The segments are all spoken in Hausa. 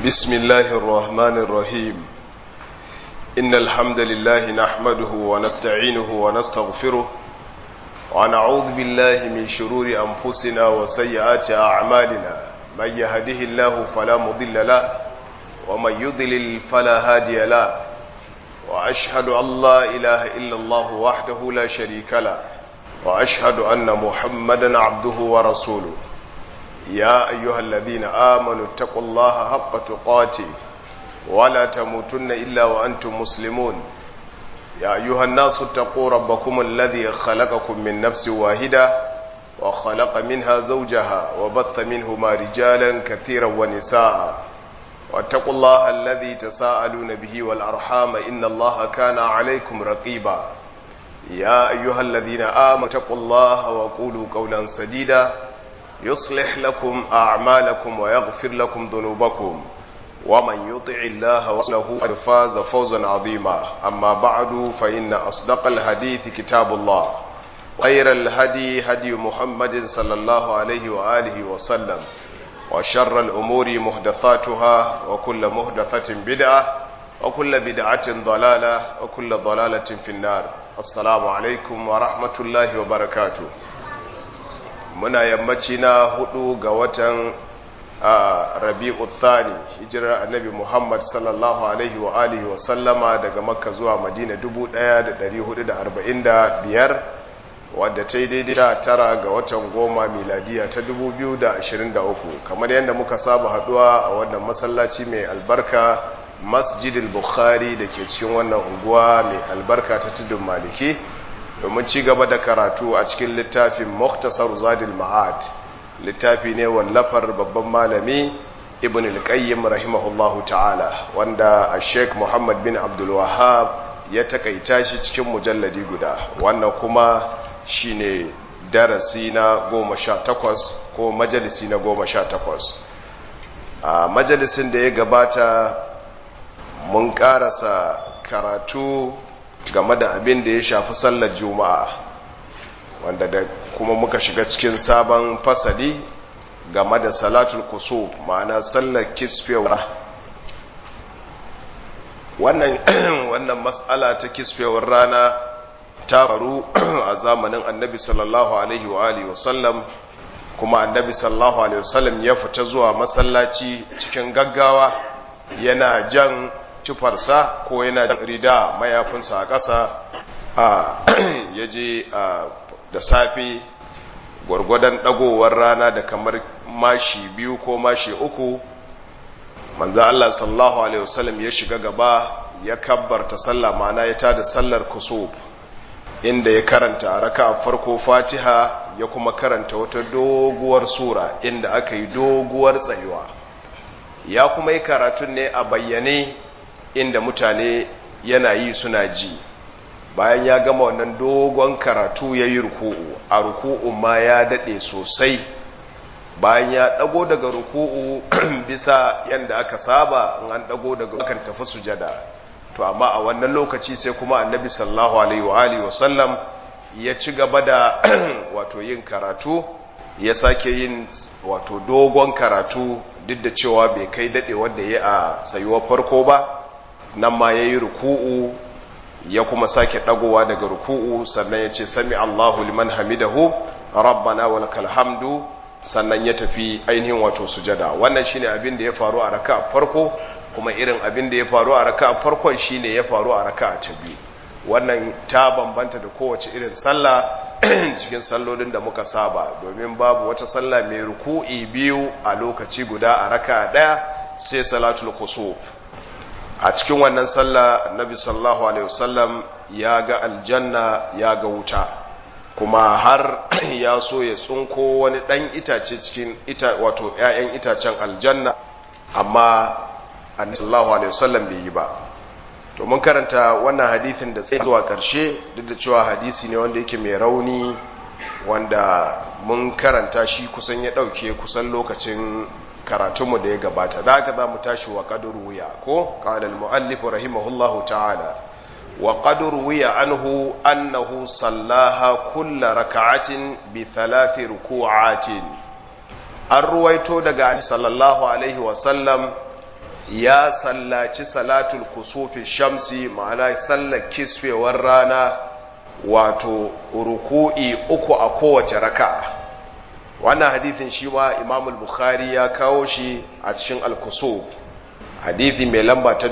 بسم الله الرحمن الرحيم إن الحمد لله نحمده ونستعينه ونستغفره ونعوذ بالله من شرور أنفسنا وسيئات أعمالنا من يهده الله فلا مضل له ومن يضلل فلا هادي له وأشهد أن لا إله إلا الله وحده لا شريك له وأشهد أن محمدا عبده ورسوله يا أيها الذين آمنوا اتقوا الله حق تقاته ولا تموتن إلا وأنتم مسلمون يا أيها الناس اتقوا ربكم الذي خلقكم من نفس واحدة وخلق منها زوجها وبث منهما رجالا كثيرا ونساء واتقوا الله الذي تساءلون به والأرحام إن الله كان عليكم رقيبا يا أيها الذين آمنوا اتقوا الله وقولوا قولا سديدا يصلح لكم أعمالكم ويغفر لكم ذنوبكم ومن يطع الله ورسوله قد فاز فوزا عظيما أما بعد فإن أصدق الحديث كتاب الله خير الهدي هدي محمد صلى الله عليه وآله وسلم وشر الأمور محدثاتها وكل محدثة بدعة وكل بدعة ضلالة وكل ضلالة في النار السلام عليكم ورحمة الله وبركاته muna yammaci na hudu ga watan rabi'u thani hijirar annabi muhammad sallallahu alaihi wa alihi wa sallama daga makka zuwa madina 1445 wadda ta yi daidai ta tara ga watan goma miladiya ta 2023 kamar yadda muka saba haduwa a wannan masallaci mai albarka masjidil bukhari da ke cikin wannan unguwa mai albarka ta tudun maliki domin ci gaba da karatu a cikin littafin Muktasar Zadil Ma'ad littafi ne wallafar babban malami Ibn al-Qayyim rahimahullahu ta'ala wanda a Sheikh Muhammad bin Abdul Wahhab ya takaita shi cikin mujalladi guda wannan kuma shine darasi na goma sha takwas ko majalisi na goma sha takwas a majalisin da ya gabata mun karasa karatu game da abin da ya shafi sallar juma'a wanda da kuma muka shiga cikin sabon fasali game da salatul kusuf ma'ana sallar kisfewar wannan wannan mas'ala ta kisfewar rana ta faru a zamanin annabi sallallahu alaihi wa alihi wasallam kuma annabi sallallahu alaihi wasallam ya fita zuwa masallaci cikin gaggawa yana jan tufarsa ko yana da rida mayafinsa a ƙasa a ya je da safe gwargwadon ɗagowar rana da kamar mashi biyu ko mashi uku manzo Allah sallallahu alaihi wasallam ya shiga gaba ya kabbarta sallah mana ya tada sallar kusuf inda ya karanta a raka farko fatiha ya kuma karanta wata doguwar sura inda aka yi doguwar tsayuwa ya kuma yi karatun ne a bayyane inda mutane yana yi suna ji bayan ya gama wannan dogon karatu ya yi ruku'u a ruku'u ma ya daɗe sosai bayan ya ɗago daga ruku'u bisa yadda aka saba in an ɗago daga kan tafi sujada to amma a wannan lokaci sai kuma annabi sallallahu alaihi wa sallam ya ci gaba da wato yin karatu ya sake yin wato dogon karatu duk da cewa bai kai daɗe wanda ya a tsayuwar farko ba nan ma ya yi ruku'u ya kuma sake ɗagowa daga ruku'u sannan ya ce sami Allahu liman hamidahu rabbana wa lakal hamdu sannan ya tafi ainihin wato sujada wannan shine abin da ya faru a raka farko kuma irin abin da ya faru a raka farkon shine ya faru a raka ta biyu wannan ta bambanta da kowace irin sallah cikin sallolin da muka saba domin babu wata sallah mai ruku'i biyu a lokaci guda a raka ɗaya sai salatul kusuf a cikin wannan sallah annabi sallallahu alaihi wasallam ya ga aljanna ya ga wuta kuma har ya so ya tsunko wani dan itace cikin ita wato ƴaƴan itacen aljanna amma annabi sallallahu alaihi wasallam bai yi ba to mun karanta wannan hadisin da sai zuwa ƙarshe duk da cewa hadisi ne wanda yake mai rauni wanda mun karanta shi kusan ya ɗauke kusan lokacin karatunmu da ya gabata da haka za mu tashi wa ƙadur wuya ko ƙalal mu'allifu rahimahullahu ta'ala wa ƙadur wuya anhu annahu sallaha kulla raka'atin bi thalathi ruku'atin an ruwaito daga sallallahu alaihi wasallam ya sallaci salatul kusufi shamsi ma'ana sallar kisfewar rana wato ruku'i uku a kowace raka'a wannan hadithin shi ma imam bukhari ya kawo shi a cikin al-kusuf hadithi mai lamba ta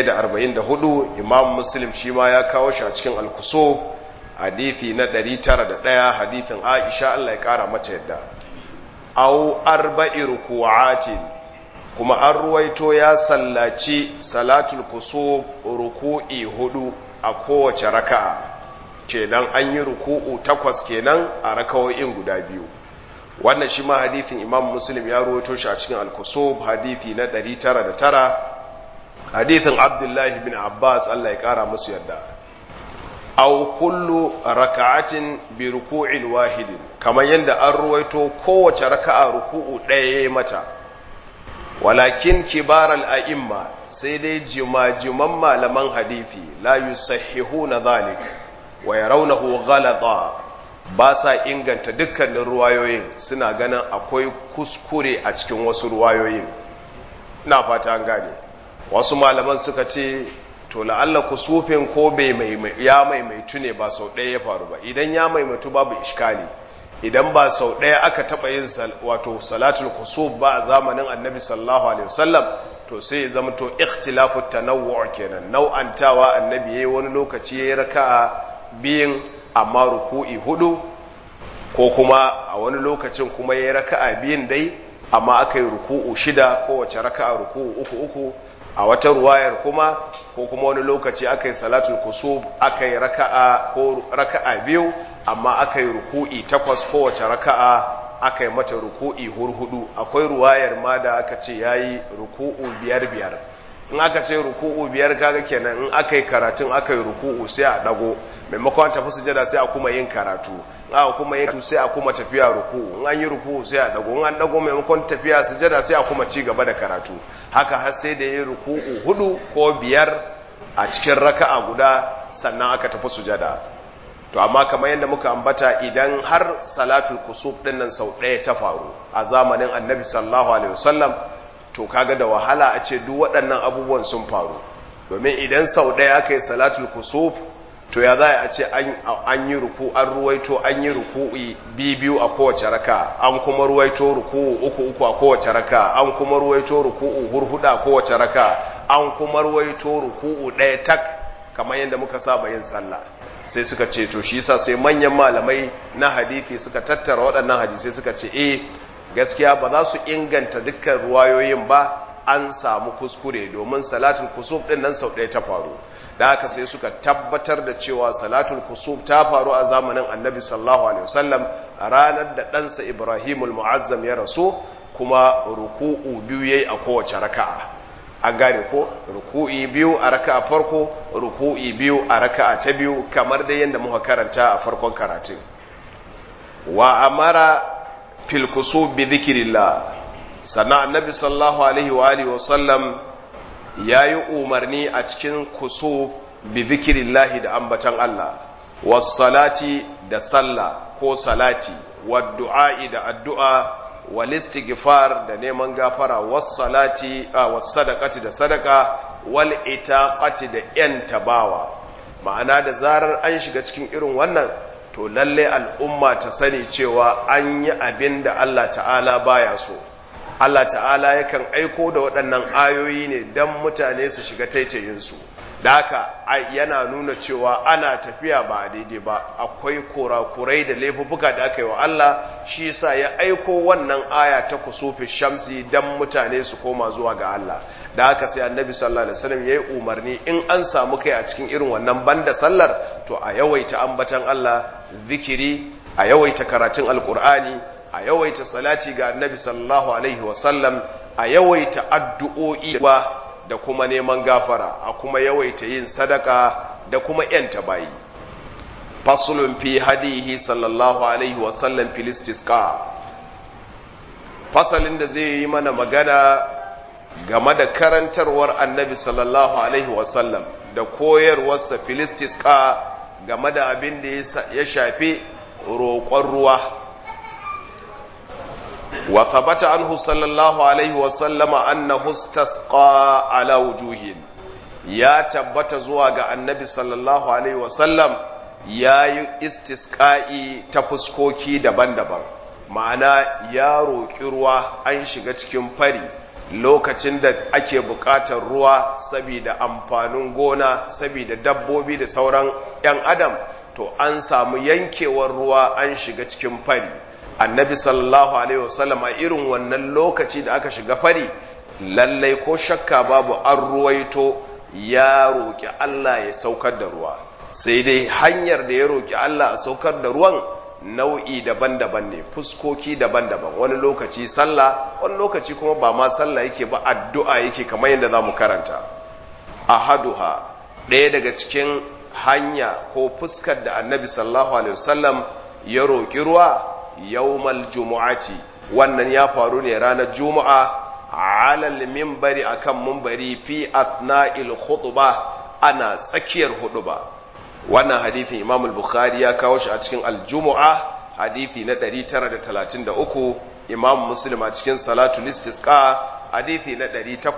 1044 imam muslim shi ma ya kawo shi a cikin al-kusuf hadithi na 901 hadithin aisha Allah ya kara mata yadda au arba'i ruku'atin kuma an ruwaito ya sallaci salatul kusuf ruku'i hudu a kowace raka'a kenan an yi ruku'u takwas kenan a rakawoyin guda biyu wannan shi ma hadithin imam muslim ya ruwaito shi a cikin al-kusuf hadithi na 909 hadithin abdullahi bin abbas Allah ya kara musu yadda aw kullu raka'atin bi ruku'in wahidin kamar yadda an ruwaito kowace raka'a ruku'u ɗaya yayi mata walakin kibar al-a'imma sai dai jimajiman malaman hadisi la yusahhihuna dhalik wa yarawnahu ghalata ba sa inganta dukkanin ruwayoyin suna ganin akwai kuskure a cikin wasu ruwayoyin ina fata an gane wasu malaman suka ce to la'alla kusufin ko bai ya maimaitu ne ba sau ɗaya ya faru ba idan ya maimaitu babu iskali idan ba sau ɗaya aka taɓa yin wato salatul kusuf ba a zamanin annabi sallallahu alaihi wasallam to sai ya zama to ikhtilafu tanawwu kenan nau'antawa annabi yayi wani lokaci yayi raka'a biyin amma ruku'i hudu ko kuma a wani lokacin kuma yayi raka'a biyin dai amma aka yi ruku'u shida kowace raka'a ruku'u uku uku a wata ruwayar kuma ko kuma wani lokaci aka yi salatul kusub aka yi raka'a ko raka'a biyu amma aka yi ruku'i takwas kowace raka'a aka yi mata ruku'i hurhudu akwai ruwayar ma da aka ce yayi ruku'u biyar biyar in aka ce ruku'u biyar kaga kenan in aka yi karatun aka yi ruku'u sai a dago maimakon tafi sujada sai a kuma yin karatu in aka kuma yin sai a kuma tafiya ruku'u in an yi ruku'u sai a dago in an dago maimakon tafiya sujada sai a kuma ci gaba da karatu haka har sai da yi ruku'u hudu ko biyar a cikin raka'a guda sannan aka tafi sujada to amma kamar yadda muka ambata idan har salatul kusuf din nan sau ɗaya ta faru a zamanin annabi sallallahu alaihi wasallam to kaga da wahala a ce duk waɗannan abubuwan sun faru domin idan sau ɗaya aka yi salatul kusuf to ya za a ce an yi ruku an ruwaito an yi ruku'i biyu a kowace raka an kuma ruwaito ruku'u uku uku a kowace raka an kuma ruwaito ruku'u hurhuda a kowace raka an kuma ruwaito ruku'u ɗaya tak kamar yadda muka saba yin sallah sai suka ce to shi yasa sai manyan malamai na hadisi suka tattara waɗannan hadisai suka ce eh gaskiya ba za su inganta dukkan ruwayoyin ba an samu kuskure domin salatul kusuf din nan sau ɗaya ta faru da haka sai suka tabbatar da cewa salatul kusuf ta faru a zamanin annabi sallallahu alaihi wasallam a ranar da ɗansa ibrahimul mu'azzam ya rasu kuma ruku'u biyu yayi a kowace raka'a an gane ko ruku'i biyu a raka'a farko ruku'i biyu a raka'a ta biyu kamar da yadda muka karanta a farkon karatun wa amara fil kusub bi dhikrillah sana annabi sallallahu alaihi wa alihi wasallam yayi umarni a cikin kusub bi dhikrillah da ambatan Allah was salati da sallah ko salati wad du'a da addu'a wal istighfar da neman gafara was salati was sadaqati da sadaka wal itaqati da yan tabawa ma'ana da zarar an shiga cikin irin wannan to lalle al'umma ta sani cewa an yi abin da Allah ta'ala baya so Allah ta'ala yakan aiko da waɗannan ayoyi ne don mutane su shiga taitayinsu da haka yana nuna cewa ana tafiya ba daidai ba akwai kurakurai da laifuffuka da aka yi wa Allah shi sa ya aiko wannan aya ta kusufi shamsi don mutane su koma zuwa ga Allah da haka sai annabi sallallahu alaihi wasallam yayi umarni in an samu kai a cikin irin wannan banda sallar to a yawaita ambatan Allah zikiri a yawaita karatun alkur'ani a yawaita salati ga annabi sallallahu alaihi wasallam a yawaita addu'o'i da kuma neman gafara a kuma yawaita yin sadaka da kuma yanta bayi fasulun fi hadihi sallallahu alaihi wasallam filistiska fasalin da zai yi mana magana game da karantarwar annabi sallallahu alaihi wasallam da koyarwarsa filistiska game da abin da ya shafi roƙon ruwa wa thabata anhu sallallahu alaihi wa sallama annahu istasqa ala wujuhin ya tabbata zuwa ga annabi sallallahu alaihi wa sallam yayi istisqa'i ta fuskoki daban-daban ma'ana ya roƙi ruwa an shiga cikin fari lokacin da ake buƙatar ruwa saboda amfanin gona saboda dabbobi da sauran 'yan adam to an samu yankewar ruwa an shiga cikin fari annabi sallallahu alaihi wasallam a irin wannan lokaci da aka shiga fari lallai ko shakka babu an ruwaito ya roƙi Allah ya saukar da ruwa sai dai hanyar da ya roƙi Allah a saukar da ruwan nau'i daban-daban ne fuskoki daban-daban wani lokaci sallah wani lokaci kuma ba ma sallah yake ba addu'a yake kamar yadda za mu karanta ahaduha ɗaya daga cikin hanya ko fuskar da annabi sallallahu alaihi wasallam ya roƙi ruwa yawmal jumu'ati wannan ya faru ne ranar juma'a alal minbari akan minbari fi athna'il khutba ana tsakiyar huɗuba. wannan hadithin imam al-bukhari ya kawo shi a cikin al-jumu'a hadithi na 933 imam muslim a cikin salatul istisqa hadithi na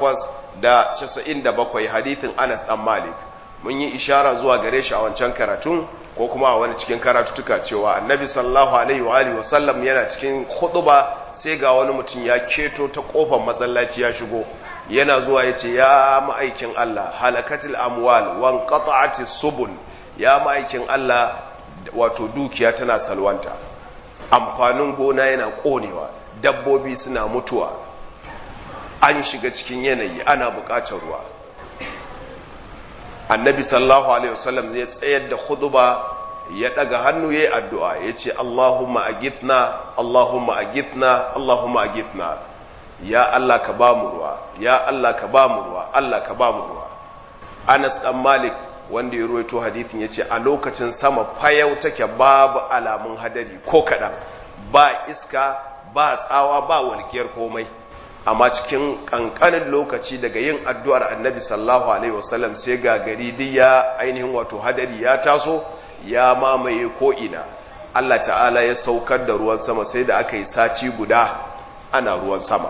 897 hadithin anas dan malik mun yi ishara zuwa gare shi a wancan karatun ko kuma a wani cikin karatutuka cewa annabi sallallahu alaihi wa alihi wasallam yana cikin khutba sai ga wani mutum ya keto ta kofar masallaci ya shigo yana zuwa yace ya ma'aikin Allah halakatil amwal wan qata'atis subul ya ma'aikin Allah wato dukiya tana salwanta amfanin gona yana konewa dabbobi suna mutuwa an shiga cikin yanayi ana bukatar ruwa annabi sallallahu alaihi wasallam ya tsayar da khutba ya daga hannu yayi addu'a yace Allahumma agithna Allahumma agithna Allahumma agithna ya Allah ka ba mu ruwa ya Allah ka ba mu ruwa Allah ka ba mu ruwa Anas dan Malik wanda ya ruwaito hadithin yace a lokacin sama fayau take babu alamun hadari ko kadan ba iska ba tsawa ba walkiyar komai amma cikin kankanin lokaci daga yin addu'ar annabi sallallahu alaihi wasallam sai ga gari diya ainihin wato hadari ya taso ya mamaye ko'ina Allah ta'ala ya saukar da ruwan sama sai da aka yi sati guda ana ruwan sama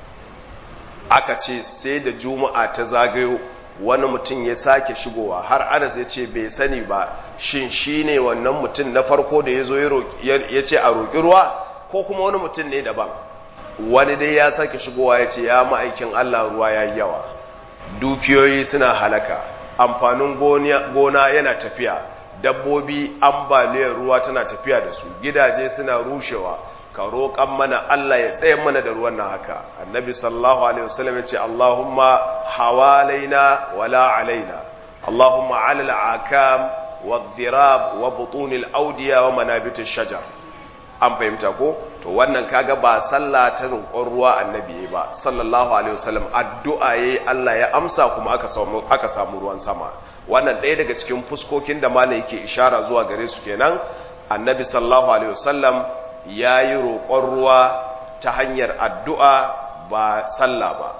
aka ce sai da juma'a ta zagayo wani mutum ya sake shigowa har anas ya ce bai sani ba shin shi ne wannan mutum na farko da ya zo ya ce a roƙi ruwa ko kuma wani mutum ne daban wani dai ya sake shigowa ya ce ya ma'aikin Allah ruwa ya yi yawa dukiyoyi suna halaka amfanin gona yana tafiya dabbobi ambaliyar ruwa tana tafiya da su gidaje suna rushewa ka roƙan mana Allah ya tsaye mana da ruwan nan haka annabi sallallahu alaihi wasallam ya ce Allahumma hawalaina wala alaina Allahumma ala al-akam wa wa butunil audiya wa manabitish shajar an fahimta ko to wannan kaga ba sallah ta roƙon ruwa annabi ba sallallahu alaihi wasallam addu'a yayi Allah ya amsa kuma aka samu aka samu ruwan sama wannan ɗaya daga cikin fuskokin da malai yake ishara zuwa gare su kenan annabi sallallahu alaihi wasallam yayi roƙon ruwa ta hanyar addu'a ba sallah ba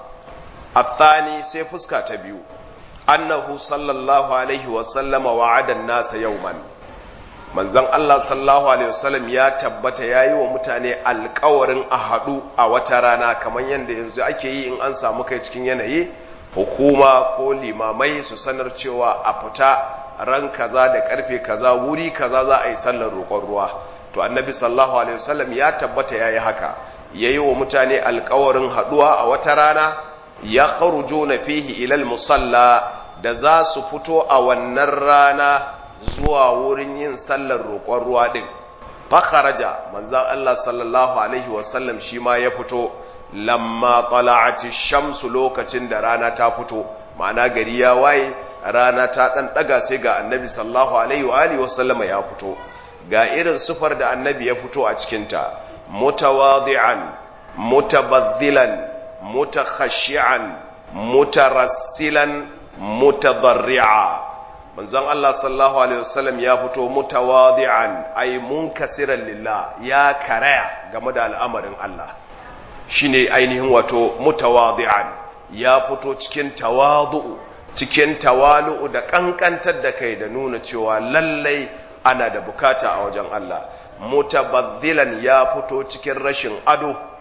athani sai fuska ta biyu annahu sallallahu alaihi wasallama wa'ada an-nasa yawman manzon Allah sallallahu alaihi wasallam ya tabbata yayi wa mutane alƙawarin a haɗu a wata rana kamar yadda yanzu ake yi in an samu kai cikin yanayi hukuma ko limamai su sanar cewa a fita ran kaza da karfe kaza wuri kaza za a yi sallar roƙon ruwa to annabi sallallahu alaihi wasallam ya tabbata yayi haka yayi wa mutane alƙawarin haɗuwa a wata rana ya kharujuna fihi ilal musalla da za su fito a wannan rana zuwa wurin yin sallar roƙon ruwa ɗin fakharaja manzan Allah sallallahu alaihi wasallam shi ma ya fito lamma tala'ati shamsu lokacin da rana ta fito ma'ana gari ya waye rana ta ɗan ɗaga sai ga annabi sallallahu alaihi wa alihi wasallama ya fito ga irin sufar da annabi ya fito a cikinta mutawadi'an mutabaddilan mutakhashi'an mutarassilan mutadarri'a manzon Allah sallallahu alaihi wasallam ya fito mutawadi'an ay munkasiran lillah ya karaya game da al'amarin Allah shine ainihin wato mutawadi'an ya fito cikin tawadu'u cikin tawalu'u da kankantar da kai da nuna cewa lallai ana da bukata a wajen Allah mutabaddilan ya fito cikin rashin ado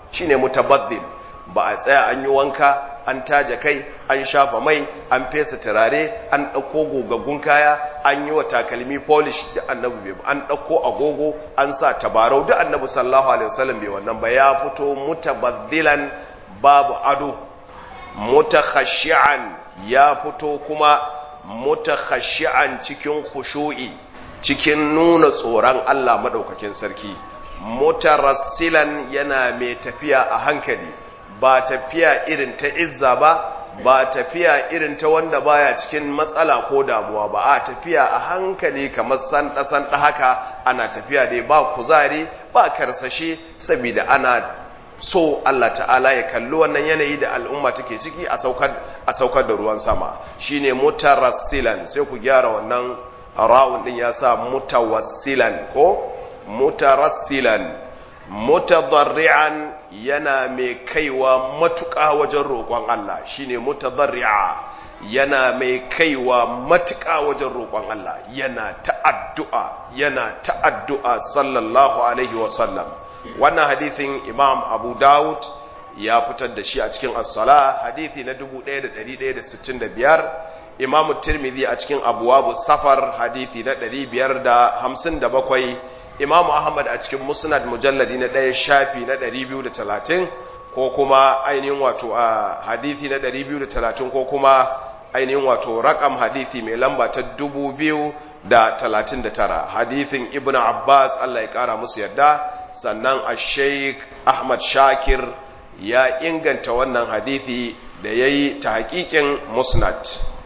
shine mutabaddil ba a tsaya an yi wanka an taje kai an shafa mai an fesa turare an ɗauko gogaggun kaya an yi wa takalmi polish da annabi bai an ɗauko agogo an sa tabarau da annabi sallallahu alaihi wasallam bai wannan ba ya fito mutabaddilan babu ado mutakhashi'an ya fito kuma mutakhashi'an cikin khushu'i cikin nuna tsoron Allah madaukakin sarki mutarassilan yana mai tafiya a hankali ba tafiya irin ta izza ba ba tafiya irin ta wanda baya cikin matsala ko damuwa ba a tafiya a hankali kamar sanda sanda haka ana tafiya dai ba kuzari ba karsashe saboda ana so Allah ta'ala ya kalli wannan yanayi da al'umma take ciki a saukar a saukar da ruwan sama shine mutarassilan sai ku gyara wannan ra'un din ya sa mutawassilan ko mutarassilan mutadarri'an yana mai kaiwa matuƙa wajen roƙon Allah shine mutadarri'a yana mai kaiwa matuƙa wajen roƙon Allah yana ta'addu'a yana ta'addu'a sallallahu alaihi wa sallam wannan hadithin Imam Abu Dawud ya fitar da shi a cikin as-sala hadithi na 1165 Imam Tirmidhi a cikin abwabu safar hadithi na 557 imamu ahmad a cikin musnad mujalladi na ɗaya shafi na 230 ko kuma ainihin wato a hadithi na 230 ko kuma ainihin wato rakam hadithi mai lamba ta 2039 hadithin ibn abbas allah ya kara musu yadda sannan a sheik ahmad shakir ya inganta wannan hadithi da ya yi ta hakikin musnad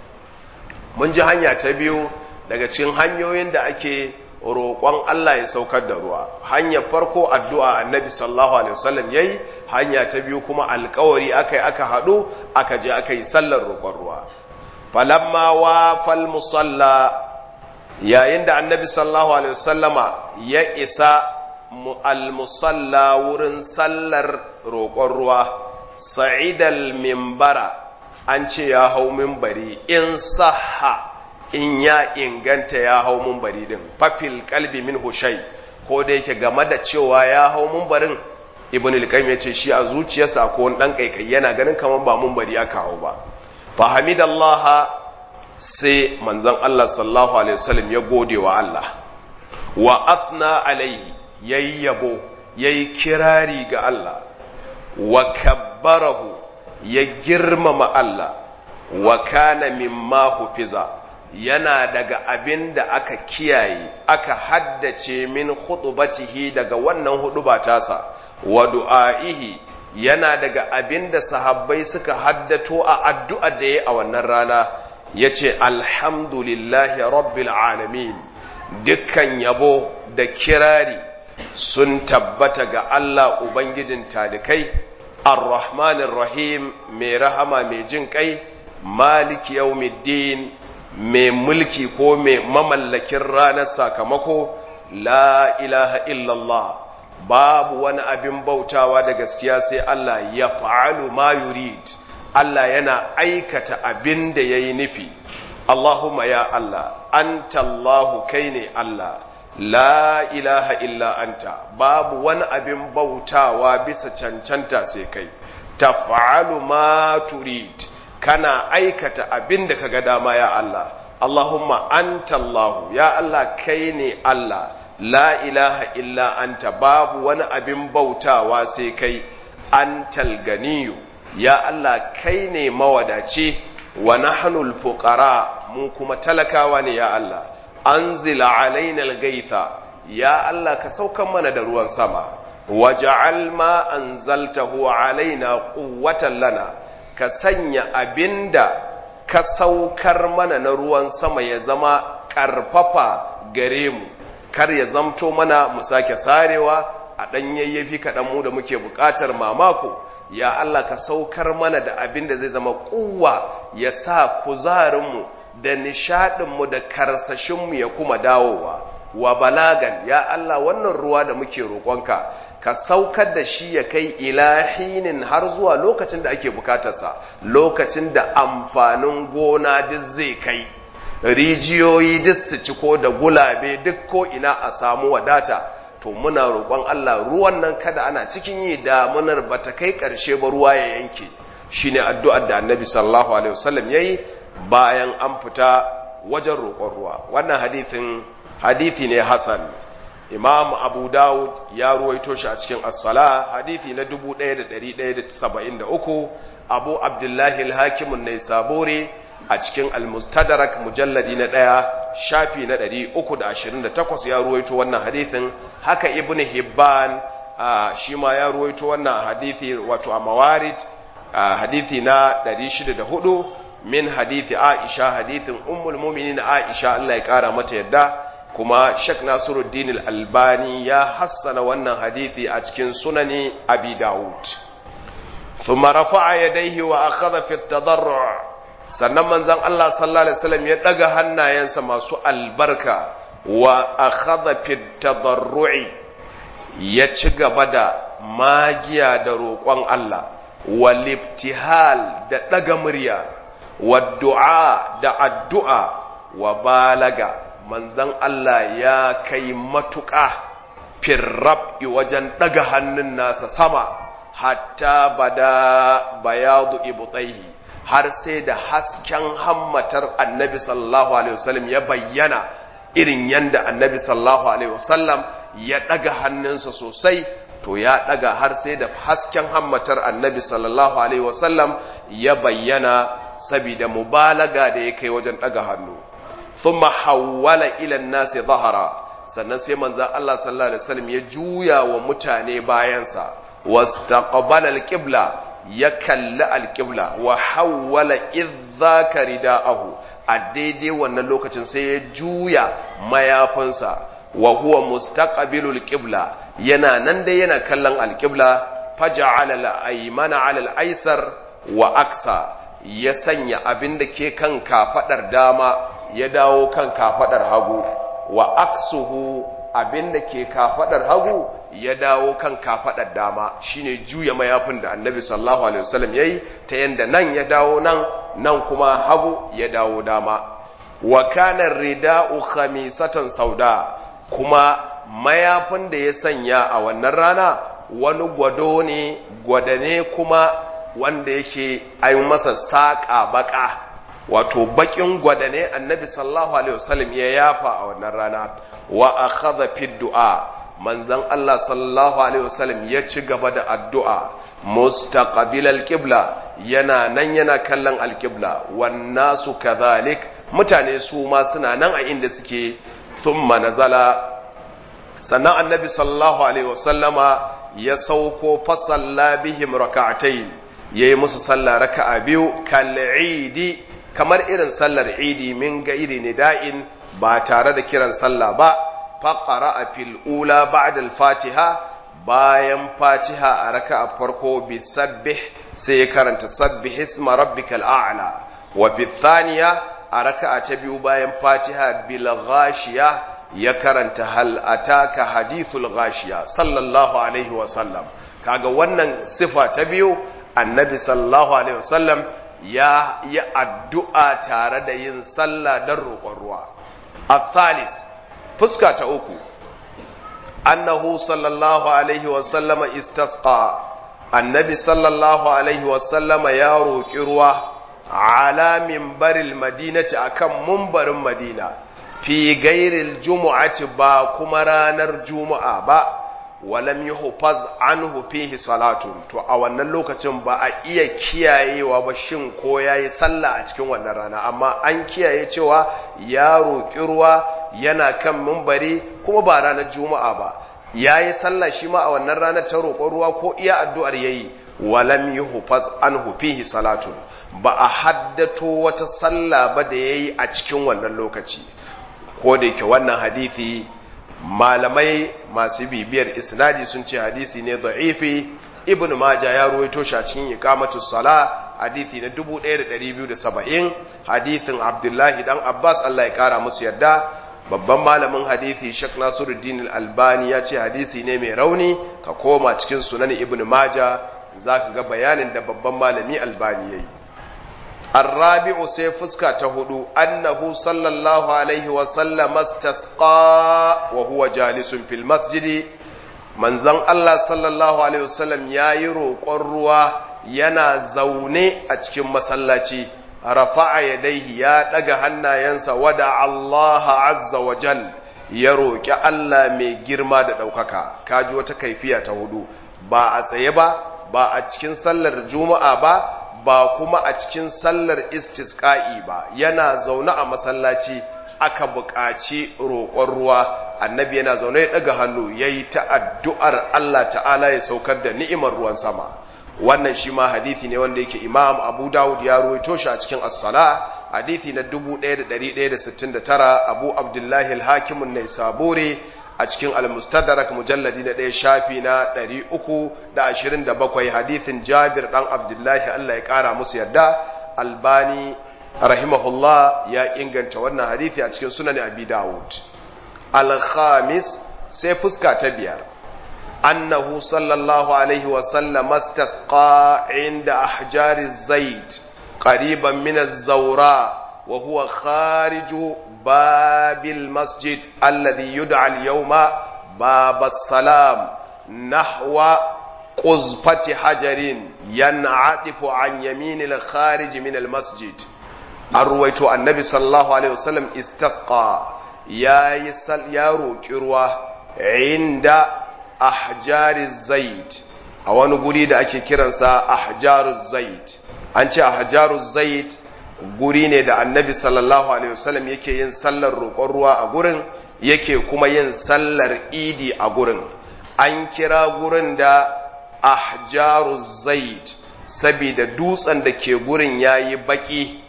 mun ji hanya ta biyu daga cikin hanyoyin da ake roƙon Allah ya saukar da ruwa hanyar farko addu'a annabi sallallahu alaihi wasallam yayi hanya ta biyu kuma alƙawari akai aka haɗu aka je aka yi sallar roƙon ruwa falamma wa fal musalla yayin da annabi sallallahu alaihi wasallama ya isa al musalla wurin sallar roƙon ruwa sa'idal mimbara an ce ya hau mimbari in sahha in ya inganta ya hau mumbari din fafil kalbi min hushai ko da yake game da cewa ya hau mumbarin ibn al-qayyim yace shi a zuciyarsa ko wani dan kaikai yana ganin kaman ba mumbari aka hau ba fa hamidallah sai manzon Allah sallallahu alaihi wasallam ya gode wa Allah wa athna alaihi yayi yabo yayi kirari ga Allah wa kabbarahu ya girmama Allah wa kana mimma hufiza yana daga abin da aka kiyaye aka haddace min khutubatihi daga wannan huduba tasa wa du'aihi yana daga abin da sahabbai suka haddato a addu'a da ya a wannan rana yace alhamdulillahi rabbil alamin dukkan yabo da kirari sun tabbata ga Allah ubangijin talikai ar-rahmanir rahim mai rahama mai jin kai maliki yawmiddin mai mulki ko mai mamallakin ranar sakamako la ilaha illallah babu wani abin bautawa da gaskiya sai Allah ya fa'alu ma yurid Allah yana aikata abin da ya yi nufi Allahumma ya Allah anta Allahu kai ne Allah la ilaha illa anta babu wani abin bautawa bisa cancanta sai kai taf'alu ma turid kana aikata abin da kaga dama ya Allah Allahumma anta Allah ya Allah kai ne Allah la ilaha illa anta babu wani abin bautawa sai kai antal ganiyu ya Allah kai ne mawadaci wa nahnul fuqara mu kuma talakawa ne ya Allah anzila alaina algaitha ya Allah ka saukan mana da ruwan sama waj'al ma anzaltahu alaina quwwatan lana ka sanya abinda ka saukar mana na ruwan sama ya zama ƙarfafa gare mu kar ya zamto mana mu sake sarewa a ɗan yayyafi kaɗan mu da muke buƙatar mamako ya Allah ka saukar mana da abin da zai zama ƙuwa ya sa kuzarinmu da nishaɗinmu da karsashinmu ya kuma dawowa wa balagan ya Allah wannan ruwa da muke roƙonka ka saukar da shi ya kai ilahinin har zuwa lokacin da ake bukatarsa lokacin da amfanin gona duk zai kai rijiyoyi duk su ciko da gulabe duk ko ina a samu wadata to muna roƙon Allah ruwan nan kada ana cikin yi damunar ba ta kai ƙarshe ba ruwa ya yanke shine addu'ar da annabi sallallahu alaihi wasallam yayi bayan an fita wajen roƙon ruwa wannan hadithin hadithi ne hasan imam abu dawud ya ruwaito shi a cikin as-sala hadithi na 1173 abu abdullahi al-hakim an sabore a cikin al-mustadrak mujalladi na ɗaya shafi na 328 ya ruwaito wannan hadithin haka ibn hibban shi ma ya ruwaito wannan hadithi wato a mawarid hadithi na 604 min hadithi aisha hadithin ummul mu'minin aisha Allah ya kara mata yadda kuma Sheikh Nasiruddin Al-Albani ya hassana wannan hadithi a cikin sunani Abi Dawud thumma rafa'a yadayhi wa akhadha fi at-tadarru' sannan manzon Allah sallallahu alaihi wasallam ya daga hannayensa masu albarka wa akhadha fi at-tadarru'i ya ci gaba da magiya da roƙon Allah wal ibtihal da daga murya wa du'a da addu'a wa balaga manzan Allah ya kai matuƙa firrab'i wajen ɗaga hannun nasa sama hatta bada bayadu ibutaihi har sai da hasken hammatar annabi sallallahu alaihi wasallam ya bayyana irin yanda annabi sallallahu alaihi wasallam ya ɗaga hannunsa sosai to ya ɗaga har sai da hasken hammatar annabi sallallahu alaihi wasallam ya bayyana sabida mubalaga da ya kai wajen ɗaga hannu thumma hawwala ila nasi zahara sannan sai manzon Allah sallallahu alaihi wasallam ya juya wa mutane bayansa wastaqbala alqibla ya kalli alqibla wa hawwala idhaka ridaahu a daidai wannan lokacin sai ya juya mayafinsa wa huwa mustaqbilul qibla yana nan dai yana kallon alqibla faja'ala al-aymana 'ala al-aysar wa aksa ya sanya abin da ke kan kafadar dama ya dawo kan kafadar hagu wa aksuhu abin da ke kafadar hagu ya dawo kan kafadar dama shine juya mayafin da annabi sallallahu alaihi wasallam yayi ta yanda nan ya dawo nan nan kuma hagu ya dawo dama wa kana rida'u khamisatan sauda kuma mayafin da ya sanya a wannan rana wani gwado ne gwadane kuma wanda yake ayi masa saƙa baka wato bakin gwada ne annabi sallallahu alaihi wasallam ya yafa a wannan rana wa akhadha fi du'a manzon Allah sallallahu alaihi wasallam ya ci gaba da addu'a mustaqbil alqibla yana nan yana kallon alqibla wan nasu kadhalik mutane su ma suna nan a inda suke thumma nazala sannan annabi sallallahu alaihi wasallama ya sauko fasalla bihim raka'atayn yayi musu sallah raka'a biyu kal'idi kamar irin sallar idi min gairi nida'in ba tare da kiran sallah ba faqara a fil ula ba'da al-fatiha bayan fatiha a raka'a farko bi sabbih sai ya karanta sabbih isma rabbikal a'la wa fi thaniya a raka'a ta biyu bayan fatiha bil ghashiya ya karanta hal ataka hadithul ghashiya sallallahu alaihi wa sallam kaga wannan sifa ta biyu annabi sallallahu alaihi wa sallam ya yi addu'a tare da yin sallah don roƙon ruwa. Athalis, fuska ta uku, annahu sallallahu Alaihi wasallama istasqa annabi sallallahu Alaihi wasallama ya roƙi ruwa alamin baril madinati akan mumbarin madina fi gairil jumu'ati ba kuma ranar juma'a ba. walam yuhfaz anhu fihi salatun to a wannan lokacin ba a iya kiyayewa ba shin ko yayi sallah a cikin wannan rana amma an kiyaye cewa ya roƙi ruwa yana kan mimbari kuma ba ranar juma'a ba yayi sallah shi ma a wannan ranar ta roƙon ruwa ko iya addu'ar yayi walam yuhfaz anhu fihi salatun ba a haddato wata sallah ba da yayi a cikin wannan lokaci ko da yake wannan hadisi malamai masu bibiyar isnadi sun ce hadisi ne da'ifi ibn maja ya ruwaito shi a cikin iqamatu sala hadisi na 1270 hadisin abdullahi dan abbas Allah ya kara musu yadda babban malamin hadisi Sheikh Nasiruddin Al-Albani ya ce hadisi ne mai rauni ka koma cikin sunan ibn maja zaka ga bayanin da babban malami Albani yayi الرابع sai fuska ta hudu annahu sallallahu alaihi wa sallam istasqa wa huwa jalisun fil masjidi manzon Allah sallallahu alaihi wasallam yayi roƙon ruwa yana zaune a cikin masallaci rafa'a yadaihi ya daga hannayensa wada Allah azza wa jal ya roƙi Allah mai girma da ɗaukaka kaji wata kaifiya ta hudu ba a tsaye ba ba a cikin sallar juma'a ba ba kuma a cikin sallar istisqa'i ba yana zaune a masallaci aka buƙaci roƙon ruwa annabi yana zaune ya ɗaga hannu ya yi ta addu'ar Allah ta'ala ya saukar da ni'imar ruwan sama wannan shi ma hadithi ne wanda yake imam abu dawud ya ruwaito shi a cikin as-sala hadithi na 1169 abu abdullahi al-hakimun ne sabore a cikin al-mustadrak mujalladi na ɗaya shafi na 327 hadithin jabir ɗan abdullahi Allah ya ƙara musu yadda albani rahimahullah ya inganta wannan hadithi a cikin sunan abi dawud al-khamis sai fuska ta biyar annahu sallallahu alaihi wa sallam istasqa inda ahjari zaid qariban min az-zawra wa huwa khariju babil masjid alladhi yud'a al-yawma bab as-salam nahwa قزفة حجر ينعطف عن يمين الخارج من المسجد أرويت النبي صلى الله عليه وسلم استسقى يا يسل يا روكروا عند أحجار الزيت أو نقولي دا أكي كرنسا أحجار الزيت أنت أحجار الزيت guri ne da annabi sallallahu alaihi wasallam yake yin sallar roƙon ruwa a gurin yake kuma yin sallar idi a gurin an kira gurin da ahjaru zaid saboda dutsen da ke gurin yayi baki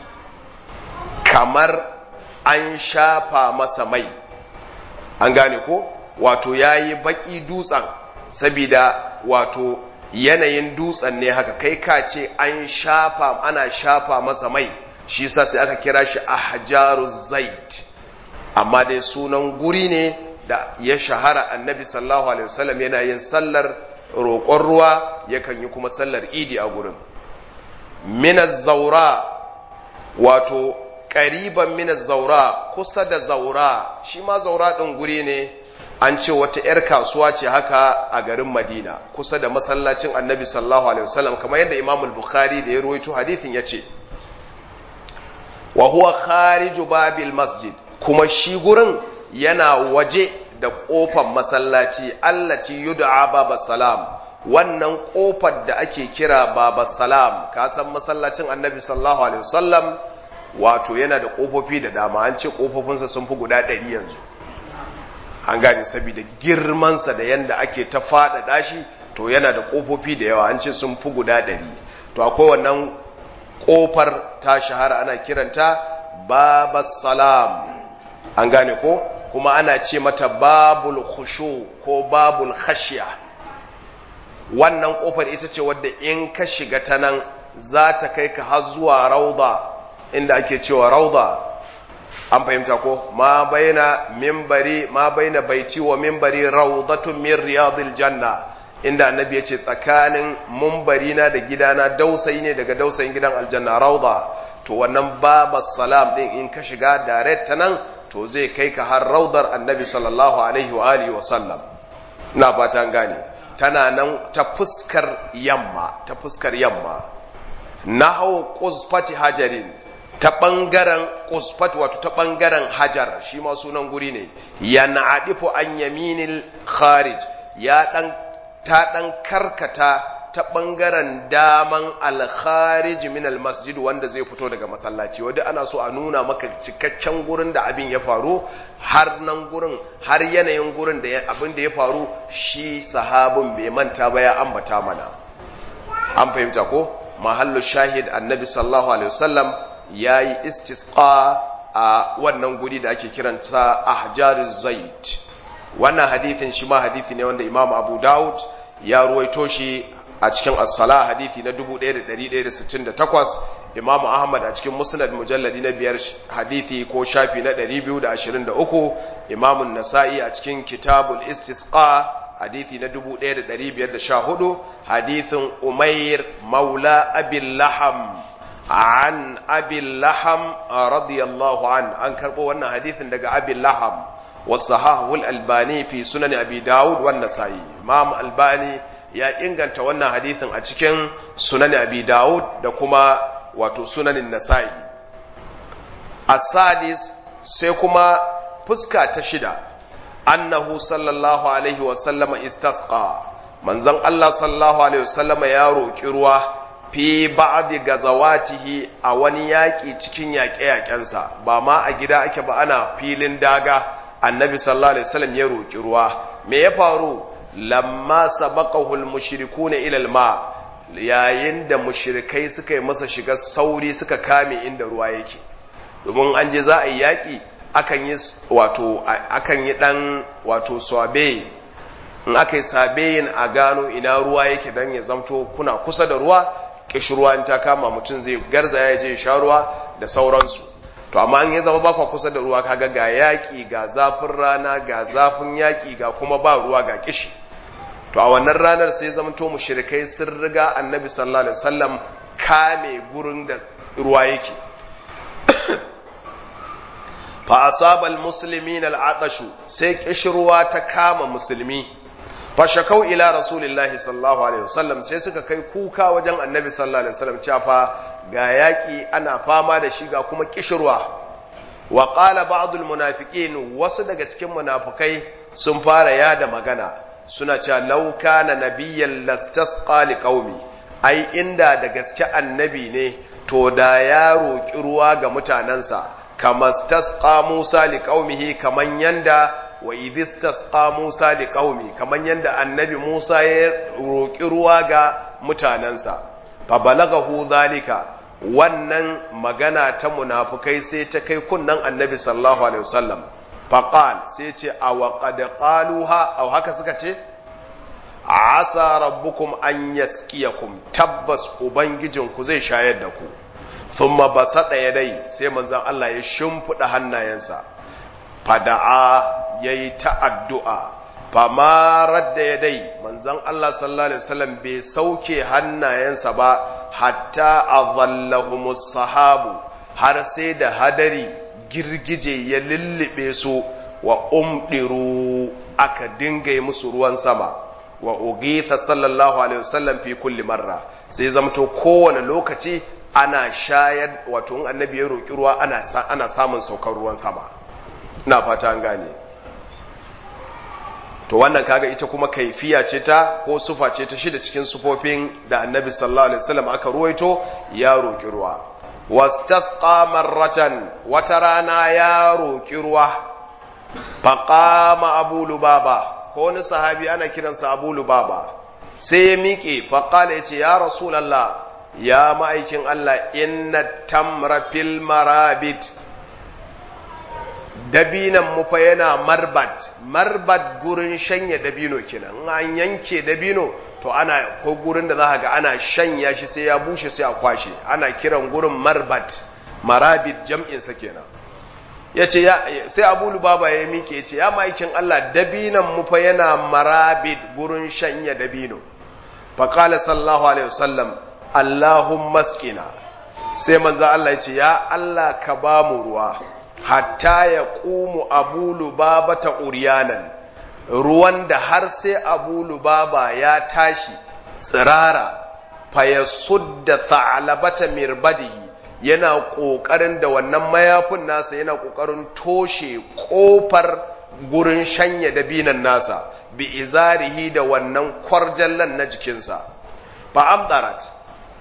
kamar an shafa masa mai an gane ko wato yayi baki dutsen saboda wato yanayin dutsen ne haka kai ka ce an shafa ana shafa masa mai shi sa sai aka kira shi ahjaru zaid amma dai sunan guri ne da ya shahara annabi sallallahu alaihi wasallam yana yin sallar roƙon ruwa yakan yi kuma sallar idi a gurin minaz zaura wato ƙariban minaz zaura kusa da zaura shi ma zaura ɗin guri ne an ce wata 'yar kasuwa ce haka a garin madina kusa da masallacin annabi sallallahu alaihi wasallam kamar yadda imamul bukhari da ya ruwaito hadithin ya ce wa huwa khariju babil masjid kuma shi gurin yana waje da ƙofar masallaci allati yud'a baba salam wannan ƙofar da ake kira baba salam ka san masallacin annabi sallallahu alaihi wasallam wato yana da ƙofofi da dama an ce ƙofofinsa sun fi guda ɗari yanzu an gane saboda girmansa da yanda ake ta faɗaɗa shi to yana da ƙofofi da yawa an ce sun fi guda ɗari to akwai wannan ƙofar ta shahara ana kiranta baba salam an gane ko kuma ana ce mata babul khushu ko babul khashiya wannan kofar ita ce wadda in ka shiga ta nan za ta kai ka har zuwa rauda inda ake cewa rauda an fahimta ko ma baina mimbari ma baina baiti wa mimbari raudatun min riyadil janna inda annabi ya ce tsakanin mumbari na da gidana dausayi ne daga dausayin gidan aljanna rauda to wannan babas salam din in ka shiga direct ta nan to zai kai ka har raudar annabi sallallahu alaihi wa alihi wa sallam ina fata gane tana nan ta fuskar yamma ta fuskar yamma nahau qusfati hajarin ta bangaren qusfat wato ta bangaren hajar shi ma sunan guri ne yan'adifu an yaminil kharij ya dan ta dan karkata ta ɓangaren daman alkharij min almasjid wanda zai fito daga masallaci wadda ana so a nuna maka cikakken gurin da abin ya faru har nan gurin har yanayin gurin da abin da ya faru shi sahabin bai manta ba ya ambata mana an fahimta ko mahallu shahid annabi sallallahu alaihi wasallam yayi istisqa a wannan guri da ake kiranta ahjaruz zait wannan hadithin shi ma hadithi ne wanda imam abu daud ya ruwaito shi a cikin as-sala hadithi na 1168 Imam Ahmad a cikin Musnad mujalladi na biyar hadithi ko shafi na 223 Imam Nasa'i a cikin Kitabul Istisqa hadithi na 1514 hadithin Umair Maula Abil Laham an abi laham radiyallahu an an karbo wannan hadithin daga abi laham wasahahu al-albani fi sunan abi daud wan nasai imam albani ya inganta wannan hadithin a cikin sunan abi daud da kuma wato sunanin nasai as-sadis sai kuma fuska ta shida annahu sallallahu alaihi wa sallama istasqa manzon Allah sallallahu alaihi wa sallama ya roki ruwa fi ba'di gazawatihi a wani yaƙi cikin yaƙe-yaƙensa ba ma a gida ake ba ana filin daga annabi sallallahu alaihi wasallam ya roki ruwa me ya faru lamma sabaqahu al-mushrikuna ila al-ma yayin da mushrikai suka yi masa shiga sauri suka kame inda ruwa yake domin an je za a yi yaƙi akan yi wato akan yi dan wato swabe in aka yi sabeyin a gano ina ruwa yake dan ya zamto kuna kusa da ruwa kishruwa in ta kama mutum zai garza ya je sha ruwa da sauransu to amma an ya zama ba kwa kusa da ruwa kaga ga yaƙi ga zafin rana ga zafin yaƙi ga kuma ba ruwa ga kishi to a wannan ranar sai zamanto mushrikai sun riga annabi sallallahu alaihi wasallam kame gurin da ruwa yake fa asaba almuslimin al'atashu sai kishruwa ta kama musulmi fa shakau ila rasulillahi sallallahu alaihi wasallam sai suka kai kuka wajen annabi sallallahu alaihi wasallam cewa fa ga yaki ana fama da shi ga kuma kishirwa wa qala ba'd almunafiqin wasu daga cikin munafikai sun fara yada magana suna cewa law kana nabiyyan lastasqa liqaumi ai inda da gaske annabi ne to da ya roki ruwa ga mutanansa kama stasqa Musa liqaumihi kaman yanda wa idistasqa Musa liqaumi kaman yanda annabi Musa ya roki ruwa ga mutanansa fa balagahu zalika wannan magana ta munafukai sai ta kai kunnan annabi sallallahu alaihi wasallam fa qal sai ce aw qad qaluha aw haka suka ce asa rabbukum an yaskiyakum tabbas ubangijinku zai shayar da ku thumma basada yadai sai manzon Allah ya shimfida hannayensa fada'a yayi ta addu'a fama radda yadai manzon Allah sallallahu alaihi wasallam bai sauke hannayensa ba hatta adhallahumus sahabu har sai da hadari girgije ya lullube su wa umdiru aka dinga musu ruwan sama wa ugitha sallallahu alaihi wasallam fi kulli marra sai zamto kowane lokaci ana shayar wato in annabi ya roki ruwa ana ana samun saukar ruwan sama ina fata an gane to wannan kaga ita kuma kaifiya ce ta ko sufa ce ta shida cikin sufofin da annabi sallallahu alaihi wasallam aka ruwaito ya roki ruwa wastasqa marratan wata rana ya roki ruwa faqama abu lubaba ko wani sahabi ana kiransa abu lubaba sai ya miƙe faƙala ya ce ya rasulallah ya ma'aikin Allah inna tamra fil marabit dabinan mu fa yana marbat marbat gurin shanya dabino kenan an yanke dabino to ana ko gurin da za ga ana shanya shi sai ya bushe sai a kwashe ana kiran gurin marbat marabit jam'insa kenan ya ce sai abu lubaba ya miƙe ya ce ya ma'aikin Allah dabinan mu fa yana marabit gurin shanya dabino faƙala sallahu alaihi wasallam Allahun maskina sai manza Allah ya ce ya Allah ka ba mu ruwa hatta ya ƙumu abu lubaba ta uriyanan ruwan da har sai abu lubaba ya tashi tsirara fa ya sudda tha'alabata mirbadihi yana ƙoƙarin da wannan mayafin nasa yana ƙoƙarin toshe ƙofar gurin shanya dabinan nasa bi izarihi da wannan kwarjallan na jikinsa ba amdarat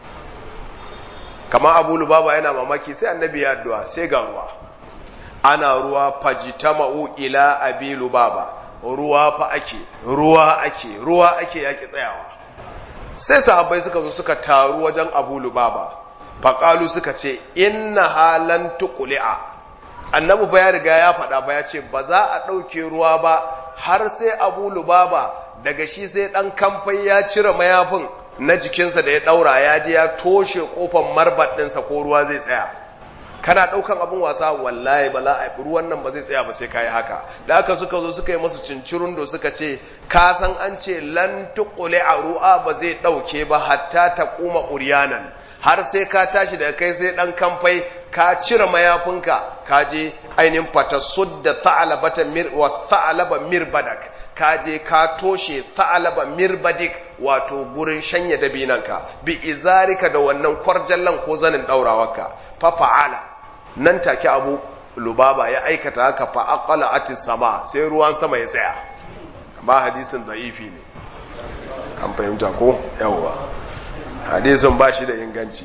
kama abu lubaba yana mamaki sai annabi ya addu'a sai ga ruwa ana ruwa fajitama'u ila abi lubaba ruwa fa ake ruwa ake ruwa ake yaki tsayawa sai sahabbai suka zo suka taru wajen abu lubaba faƙalu suka ce inna halan tukuli'a annabi ba ya riga ya faɗa ba ya ce ba za a ɗauke ruwa ba har sai abu lubaba daga shi sai ɗan kamfai ya cire mayafin na jikinsa da ya ɗaura ya je ya toshe ƙofar marbat ɗinsa ko ruwa zai tsaya kana ɗaukan abin wasa wallahi ba za a yi ruwan nan ba zai tsaya ba sai ka yi haka da aka suka zo suka yi masu cincirun da suka ce ka san an ce lan tuƙule a ru'a ba zai ɗauke ba hatta ta kuma uriyanan har sai ka tashi daga kai sai dan kamfai ka cire mayafinka ka je ainihin fatasudda tha'alabata mir wa tha'alaba mirbadak ka je ka toshe tha'alaba mirbadik wato gurin shanya dabinanka bi izarika da wannan kwarjallan ko zanin daurawarka fa fa'ala nan take abu lubaba ya aikata haka fa aqala atis sama sai ruwan sama ya tsaya ba hadisin da'ifi ne an fahimta ko yawwa hadisin ba shi da inganci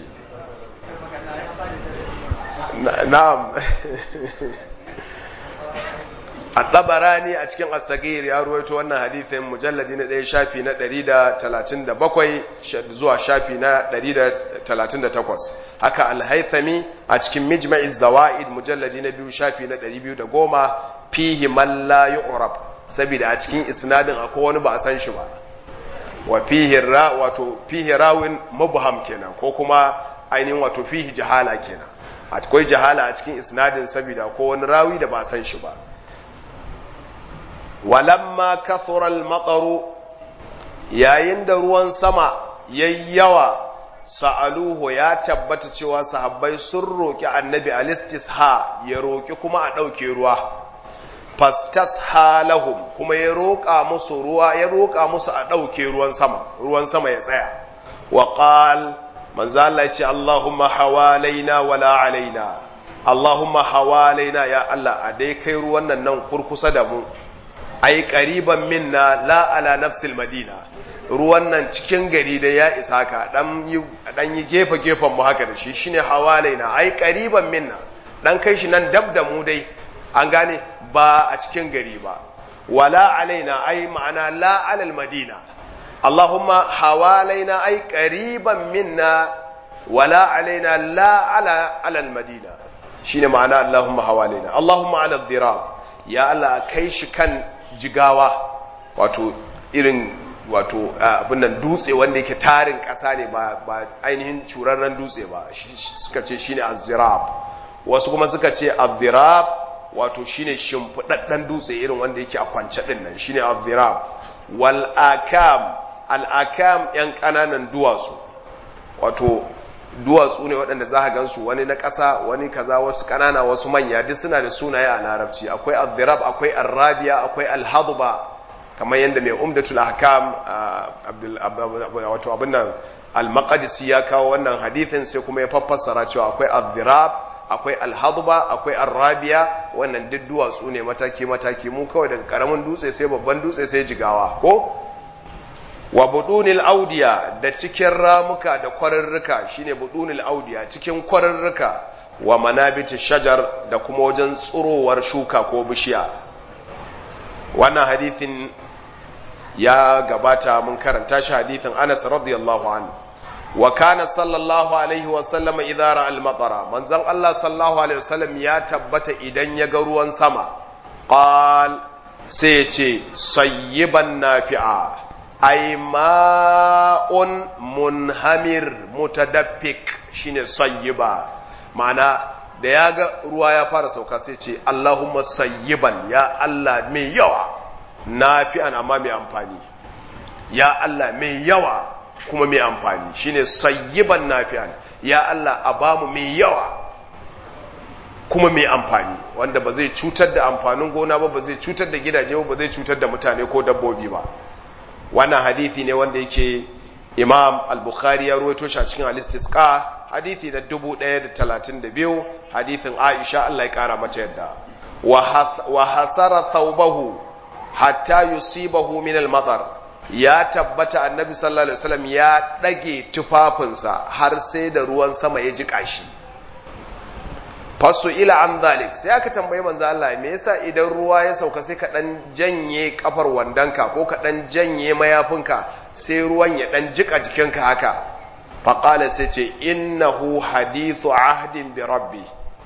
na'am a tabarani a cikin asagir ya ruwaito wannan hadithin mujalladi na ɗaya shafi na 137 zuwa shafi na 138 haka alhaithami a cikin mijma'iz zawa'id mujalladi na biyu shafi na 210 fihi man la yu'rab saboda a cikin isnadin akwai wani ba a san shi ba wa fihi ra wato fihi rawin mubham kenan ko kuma ainihin wato fihi jahala kenan akwai jahala a cikin isnadin saboda ko wani rawi da ba a san shi ba walamma kathura al-mataru yayin da ruwan sama yayyawa sa'aluhu ya tabbata cewa sahabbai sun roki annabi alistisha ya roki kuma a dauke ruwa fastasha lahum kuma ya roka musu ruwa ya roka musu a dauke ruwan sama ruwan sama ya tsaya wa qal manzo Allah ya ce Allahumma hawalaina wala alaina Allahumma hawalaina ya Allah a dai kai ruwan nan nan kurkusa da mu ai qariban minna la ala nafsil madina ruwan nan cikin gari da ya isa ka dan yi dan yi gefe gefen mu haka da shi shine hawalaina ai qariban minna dan kai shi nan dab da mu dai an gane ba a cikin gari ba wala alaina ai ma'ana la alal madina Allahumma hawalaina ai qariban minna wala alaina la ala alal madina shine ma'ana Allahumma hawalaina Allahumma ala dhirab ya Allah kai shi kan jigawa wato irin wato abin nan dutse wanda yake tarin ƙasa ne ba ainihin curarren dutse ba suka ce shine az-zirab wasu kuma suka ce az-zirab wato shine shimfidaddan dutse irin wanda yake a kwance din nan shine az-zirab wal akam al akam yan kananan duwatsu wato duwatsu ne waɗanda za a gansu wani na ƙasa wani kaza wasu ƙanana wasu manya duk suna da sunaye a larabci akwai al-zirab akwai al-rabiya akwai al-hadba kamar yadda mai umdatul ahkam wato abin nan al-maqdisi ya kawo wannan hadithin sai kuma ya fassara cewa akwai al-zirab akwai al-hadba akwai al-rabiya wannan duk duwatsu ne mataki mataki mu kawai daga karamin dutse sai babban dutse sai jigawa ko wa budunil audiya da cikin ramuka da kwararruka shine budunil audiya cikin kwararruka wa manabiti shajar da kuma wajen tsurowar shuka ko bishiya wannan hadithin ya gabata mun karanta shi hadithin Anas radiyallahu anhu wa kana sallallahu alaihi wa sallama idza ra'a al-matara manzon Allah sallallahu alaihi wasallam ya tabbata idan ya ga ruwan sama qal sai ya ce sayyiban nafi'a ay ma'un munhamir mutadaffik shine sayyiba ma'ana da ya ga ruwa ya fara sauka sai ce Allahumma sayyiban ya Allah mai yawa nafi'an amma mai amfani ya Allah mai yawa kuma mai amfani shine sayyiban nafi'an ya Allah a bamu mai yawa kuma mai amfani wanda ba zai cutar da amfanin gona ba ba zai cutar da gidaje ba ba zai cutar da mutane ko dabbobi ba wannan hadithi ne wanda yake imam al-bukhari ya ruwaito shi a cikin al-istisqa hadithi da 1032 hadithin aisha Allah ya kara mata yadda wa hasara thawbahu hatta yusibahu min al-matar ya tabbata annabi sallallahu alaihi wasallam ya dage tufafinsa har sai da ruwan sama ya jika shi fasu ila an zalik sai aka tambayi manzo Allah me yasa idan ruwa ya sauka sai ka dan janye kafar wandanka ko ka dan janye mayafinka sai ruwan ya dan jika jikinka haka fa qala sai ce innahu hadithu ahdin bi rabbi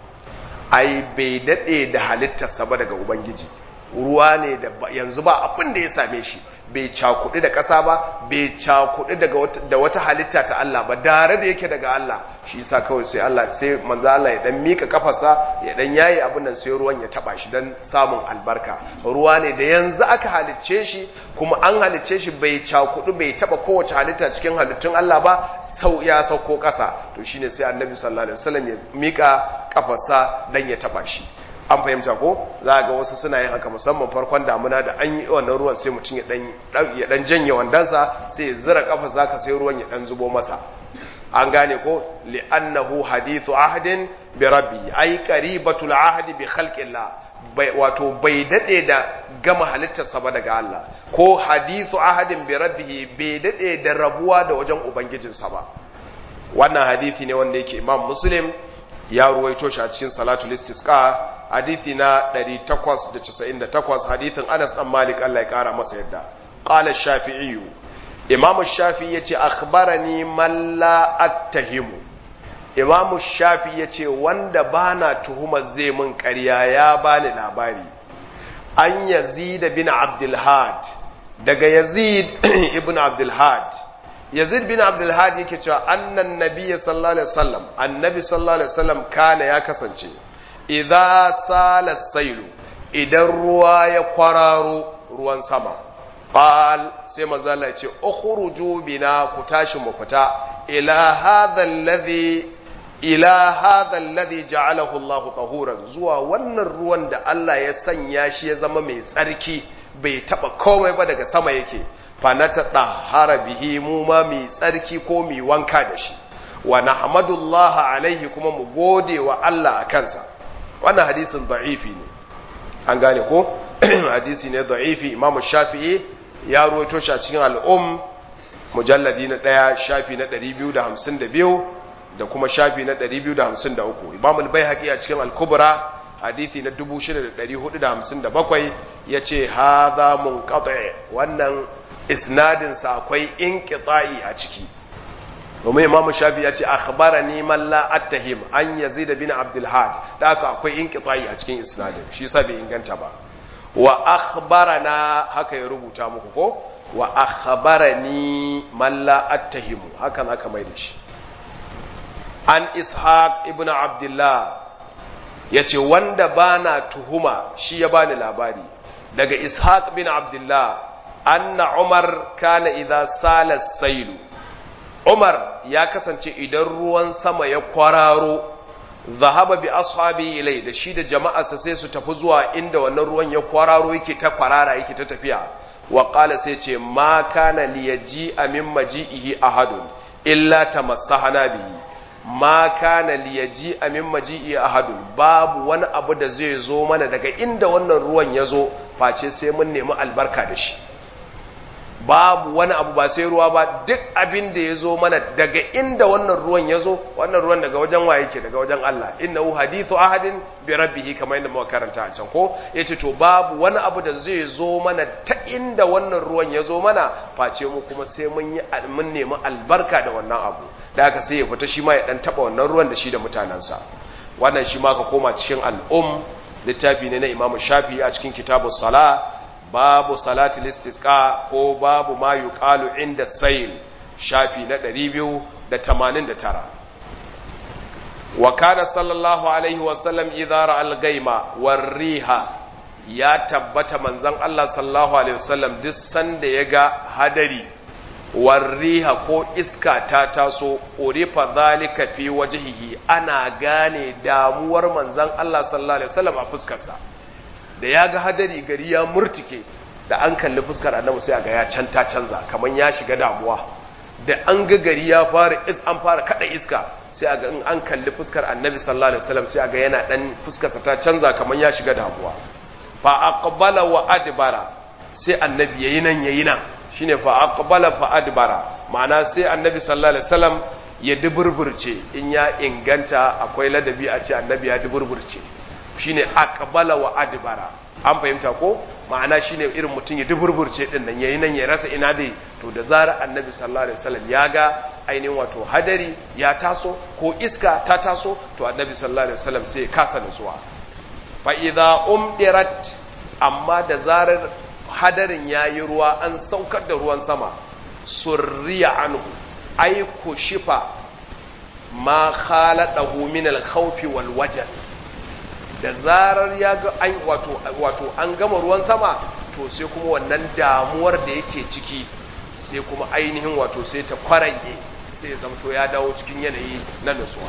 ai bai dade da halittarsa ba daga ubangiji ruwa ne da yanzu ba abin da ya same shi bai cakuɗi da ƙasa ba bai cakuɗi da wata halitta ta Allah ba dare da yake daga Allah shi yasa kawai sai Allah sai manzo Allah ya dan mika kafarsa ya dan yayi abin nan sai ruwan ya taba shi dan samun albarka ruwa ne da yanzu aka halicce shi kuma an halicce shi bai cakuɗi bai taba kowace halitta cikin halittun Allah ba sau ya sauko ƙasa to shine sai Annabi sallallahu alaihi wasallam ya mika kafarsa dan ya taba shi an fahimta ko za ga wasu suna yin haka musamman farkon damuna da an yi wannan ruwan sai mutum ya dan janye wandansa sai ya zira kafa zaka sai ruwan ya dan zubo masa an gane ko li'annahu hadithu ahdin bi rabbi ay qaribatul ahdi bi khalqillah wato bai dade da gama halittarsa ba daga Allah ko hadithu ahadin bi rabbihi bai dade da rabuwa da wajen ubangijinsa ba wannan hadithi ne wanda yake imam muslim ya ruwaito shi a cikin salatul istisqa hadithi na 898 hadithin Anas dan Malik Allah ya kara masa yadda qala shafi'i imam shafi'i yace akhbarani man la attahimu imam shafi'i yace wanda bana tuhumar zai mun ƙarya ya bani labari an yazid bin abdul had daga yazid ibn abdul had yazid bin abdul had yake cewa annan nabiyyi sallallahu alaihi wasallam annabi sallallahu alaihi wasallam kana ya kasance idza sala sailu idan ruwa ya kwararo ruwan sama qal sai manzo Allah ya ce ukhruju bina ku tashi mu fita ila hadha alladhi ila hadha alladhi ja'alahu Allah tahuran zuwa wannan ruwan da Allah ya sanya shi ya zama mai tsarki bai taba komai ba daga sama yake fa na tadahara bihi mu ma mai tsarki ko mai wanka da shi wa nahmadullah alaihi kuma mu gode wa Allah a kansa wannan hadisin da'ifi ne an gane ko hadisi ne da'ifi imam shafi'i ya ruwaito shi a cikin al'um mujalladi na ɗaya shafi na 252 da kuma shafi na 253 imam al-baihaqi a cikin al-kubra hadisi na 6457 yace hadha munqati wannan isnadin sa akwai inqita'i a ciki domin imam shafi ya ce akhbarani man la attahim an yazid bin abdul had da haka akwai inqita'i a cikin isnadin shi yasa bai inganta ba wa akhbarana haka ya rubuta muku ko wa akhbarani man la attahimu haka zaka mai da shi an ishaq ibn abdullah yace wanda bana tuhuma shi ya bani labari daga ishaq bin abdullah anna umar kana idza sala sailu Umar ya kasance idan ruwan sama ya kwararo zahaba bi ashabi ilai da shi da jama'arsa sai su tafi zuwa inda wannan ruwan ya kwararo yake ta kwarara yake ta tafiya wa qala sai ce ma kana liyaji amin maji'ihi ahadun illa tamassahana bihi ma kana liyaji amin maji'i ahadun babu wani abu da zai zo mana daga inda wannan ruwan ya zo face sai mun nemi albarka da shi babu wani abu ba sai ruwa ba duk abin da ya zo mana daga inda wannan ruwan ya zo wannan ruwan daga wajen waye ke daga wajen Allah innahu hadithu ahadin bi rabbih kamar yadda muka karanta a can ko yace to babu wani abu da zai zo mana ta inda wannan ruwan ya zo mana face mu kuma sai mun yi mun nemi albarka da wannan abu da haka sai ya fita shi ma ya dan taba wannan ruwan da shi da mutanansa wannan shi ma ka koma cikin al'um littafi ne na Imam Shafi'i a cikin kitabus sala babu salatul istisqa ko babu ma yuqalu inda sayl shafi na 289 wa kana sallallahu alaihi wa sallam idza ra'a al-ghaima war-riha ya tabbata manzon Allah sallallahu alaihi wasallam duk sanda yaga hadari war-riha ko iska ta taso urifa zalika fi wajhihi ana gane damuwar manzon Allah sallallahu alaihi wasallam a fuskarsa da ya ga hadari gari ya murtike da an kalli fuskar annabi sai ga ya canta canza kamar ya shiga damuwa da an ga gari ya fara is an fara kada iska sai a ga in an kalli fuskar annabi sallallahu alaihi wasallam sai a ga yana dan fuskarsa ta canza kamar ya shiga damuwa fa aqbala wa adbara sai annabi yayi nan yayi nan shine fa aqbala fa adbara ma'ana sai annabi sallallahu alaihi wasallam ya duburburce in ya inganta akwai ladabi a ce annabi ya duburburce shine aqbala wa adbara an fahimta ko ma'ana shine irin mutum ya duburburce din nan yayi nan ya rasa ina dai to da zarar annabi sallallahu alaihi wasallam ya ga ainihin wato hadari ya taso ko iska ta taso to annabi sallallahu alaihi wasallam sai ya kasa nutsuwa fa idza umdirat amma da zarar hadarin yayi ruwa an saukar da ruwan sama surriya anhu ay shifa ma khaladahu min al-khawfi wal wajal da zarar ya ga an wato wato an gama ruwan sama to sai kuma wannan damuwar da yake ciki sai kuma ainihin wato sai ta kwarange sai zamto ya dawo cikin yanayi na nutsuwa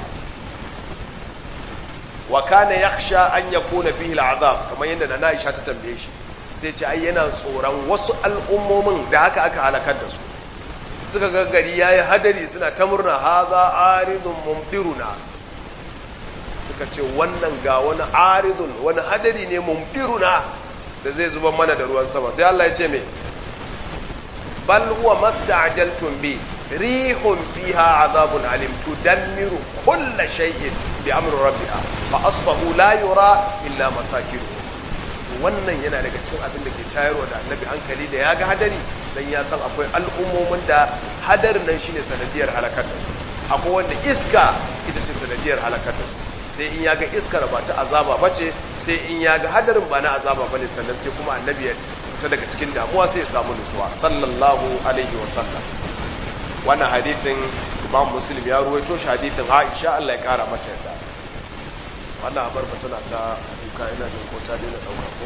wa kana yakhsha an yakuna fihi al'azab kamar yadda na Aisha ta tambaye shi sai ce ai yana tsoron wasu al'ummomin da haka aka halakar da su suka ga gari yayi hadari suna ta murna haza aridun mumdiruna suka ce wannan ga wani aridun wani hadari ne mumdiruna da zai zuba mana da ruwan sama sai Allah ya ce me bal huwa masta'jaltum bi rihun fiha azabun alim tudammiru kulla shay'in bi amri rabbiha fa asbahu la yura illa masakinuhum wannan yana daga cikin abin da ke tayarwa da annabi hankali da ya ga hadari dan ya san akwai al'ummomin da hadarin nan shine sanadiyar halakar da su akwai wanda iska ita ce sanadiyar halakar da su sai in ya ga iskar ba ta azaba ba ce sai in ya ga hadarin ba na azaba ba ne sannan sai kuma annabi ya fita daga cikin damuwa sai ya samu nutsuwa sallallahu alaihi wa sallam wannan hadithin imam muslim ya ruwaito shi hadithin aisha Allah ya kara mata yadda wannan abar tana ta duka ina jin ko ta daina dauka ko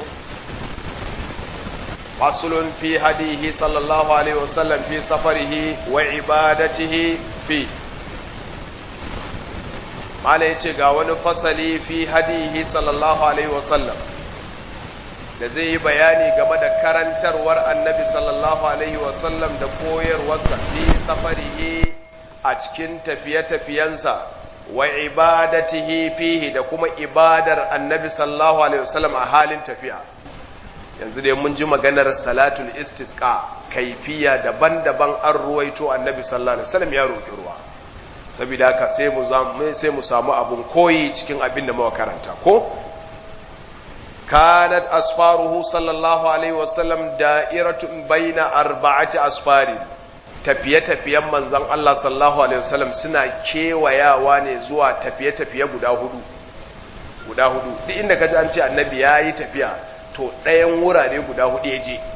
fasulun fi hadihi sallallahu alaihi wa sallam fi safarihi wa ibadatihi fi mala ya ce ga wani fasali fi hadihi sallallahu alaihi wasallam da zai yi bayani game da karantarwar annabi sallallahu alaihi wasallam da koyarwarsa fi safarihi a cikin tafiye-tafiyensa wa ibadatihi fihi da kuma ibadar annabi sallallahu alaihi wasallam a halin tafiya yanzu dai mun ji maganar salatul istisqa kaifiya daban-daban an ruwaito annabi sallallahu alaihi wasallam ya roƙi ruwa saboda haka sai mu sai mu samu abun koyi cikin abin da muka karanta ko kanat asfaruhu sallallahu alaihi wasallam da'iratun baina arba'ati asfarin tafiye-tafiyen manzon Allah sallallahu alaihi wasallam suna kewayawa ne zuwa tafiye-tafiye guda hudu guda hudu duk inda kaji an ce annabi yayi tafiya to ɗayan wurare guda hudu ya je